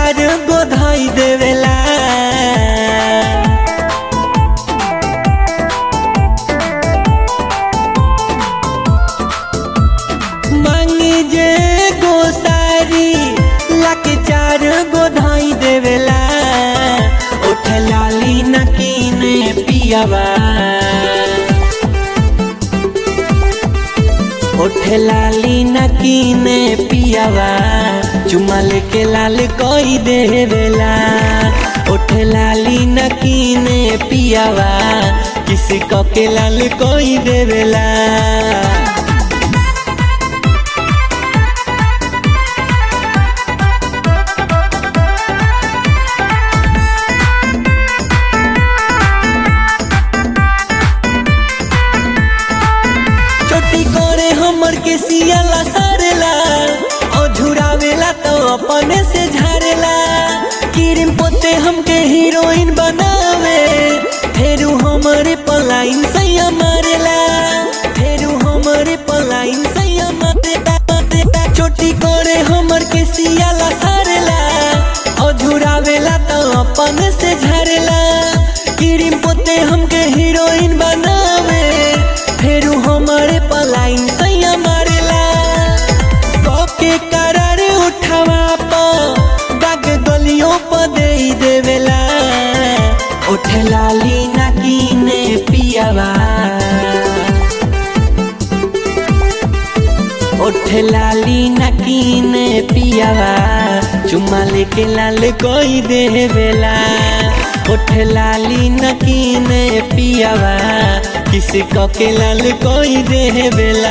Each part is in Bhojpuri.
चार गो धाई देवेला मांगी जे गो सारी लाके चार गो धाई देवेला उठ लाली नकीने पियावा उठ लाली नकीने पियावा चुमा लेके लाल कोई देवेला उठ लाली नकीने पियावा किसी को के लाल कोई देवेला छोटी करे हमर के सियाला सारेला और झुरावेला तो अपने से झारेला क्रीम पोते हमके हीरोइन बनावे फेरू हमरे पलाइन सैया मारेला फेरू हमरे पलाइन सैया मारेला छोटी करे हमर के सियाला सारेला और झुरावेला तो अपने से झारेला क्रीम पोते हमके हीरोइन बनावे फेरू हमारे पलाइन सैया मारेला के करार उठावा प दाग गलियों प दे देवेला उठ लाली नकीने पियावा उठ लाली नकीने पियावा चुम्मा लेके लाल कोई देवेला उठ लाली नकीने पियावा किसी को के लाल कोई देवेला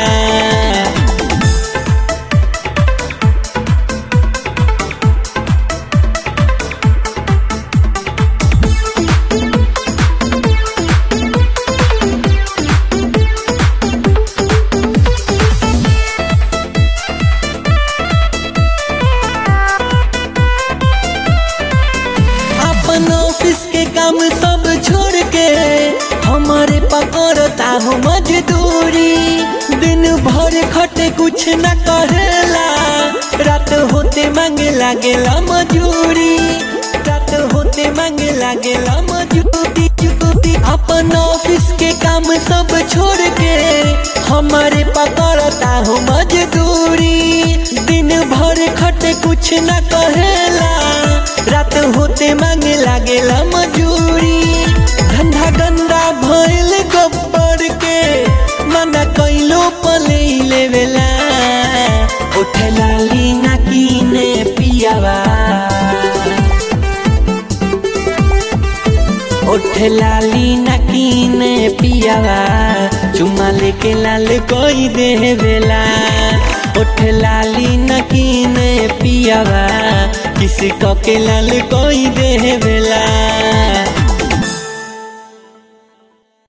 अपन ऑफिस के काम सब छोड़ के हमारे पकड़ता हो मजदूरी दिन भर खटे कुछ न करेला रात होते मांगे लागेला मजूरी रात होते मांगे लागेला मजूरी अपन ऑफिस के काम सब छोड़ के हमारे पकड़ता हो मजदूरी दिन भर खटे कुछ न कहेला रात होते मांगे लागेला मजूरी धंधा गंदा भइल गब्बर के मना कैलो पले लेवेला उठ लाली नकीने पियावा उठ लाली नकीने पियावा चुमा लेके लाल कोई देवेला उठ लाली नकीने पियावा किसी को के लाल कोई देवेला